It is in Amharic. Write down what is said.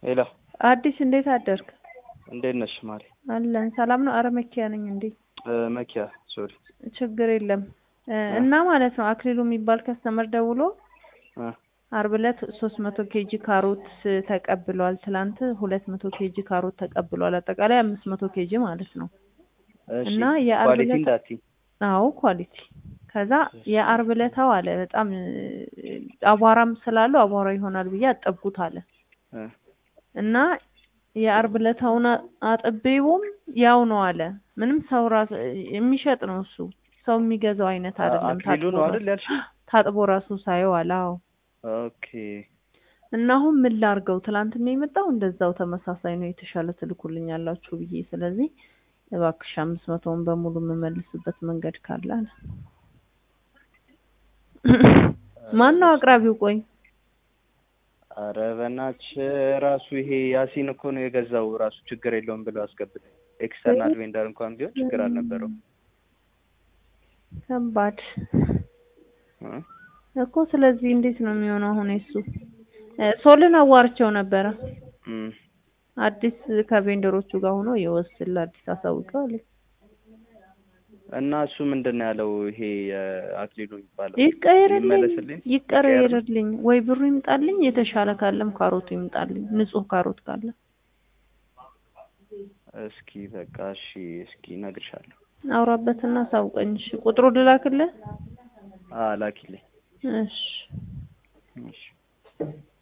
ሄሎ አዲስ እንዴት አደርክ? እንዴት ነሽ ማሪ? አለን ሰላም ነው። አረ መኪያ ነኝ እንዴ። መኪያ ሶሪ። ችግር የለም እና ማለት ነው አክሊሉ የሚባል ከስተመር ደውሎ አርብ ዕለት ሶስት መቶ ኬጂ ካሮት ተቀብሏል። ትላንት ሁለት መቶ ኬጂ ካሮት ተቀብሏል። አጠቃላይ አምስት መቶ ኬጂ ማለት ነው። እሺ እና የአርብ ኳሊቲ ዕለት እንዳትዪ። አዎ ኳሊቲ። ከዛ የአርብ ዕለታው አለ በጣም አቧራም ስላለው አቧራ ይሆናል ብዬ አጠብኩት አለ እ እና የአርብ ዕለታውን አጥቤውም ያው ነው አለ። ምንም ሰው ራሱ የሚሸጥ ነው እሱ ሰው የሚገዛው አይነት አይደለም። አክሊሉ ነው ታጥቦ አይደል ያልሽኝ? ታጥቦ ራሱ ሳየው አለ። አዎ ኦኬ እና አሁን ምን ላርገው? ትላንትና የመጣው እንደዛው ተመሳሳይ ነው፣ የተሻለ ትልኩልኛላችሁ ብዬ ስለዚህ እባክሽ አምስት መቶውን በሙሉ የምመልስበት መንገድ ካለ አለ። ማን ነው አቅራቢው? ቆይ ኧረ በእናትሽ ራሱ ይሄ ያሲን እኮ ነው የገዛው ራሱ ችግር የለውም ብሎ አስገብቶ ኤክስተርናል ቬንደር እንኳን ቢሆን ችግር አልነበረው ከባድ እ እኮ። ስለዚህ እንዴት ነው የሚሆነው አሁን? እሱ ሶልን አዋርቸው ነበረ እም አዲስ ከቬንደሮቹ ጋር ሆኖ የወስል አዲስ አሳውቀው አለ። እና እሱ ምንድን ነው ያለው? ይሄ አክሊሉ የሚባለው ይቀየርልኝ ይመለስልኝ ይቀየርልኝ፣ ወይ ብሩ ይምጣልኝ፣ የተሻለ ካለም ካሮቱ ይምጣልኝ፣ ንጹህ ካሮት ካለ እስኪ በቃ እሺ፣ እስኪ እነግርሻለሁ። አውራበትና አሳውቀኝ። እሺ ቁጥሩ ልላክልህ? አ ላኪልኝ። እሺ እሺ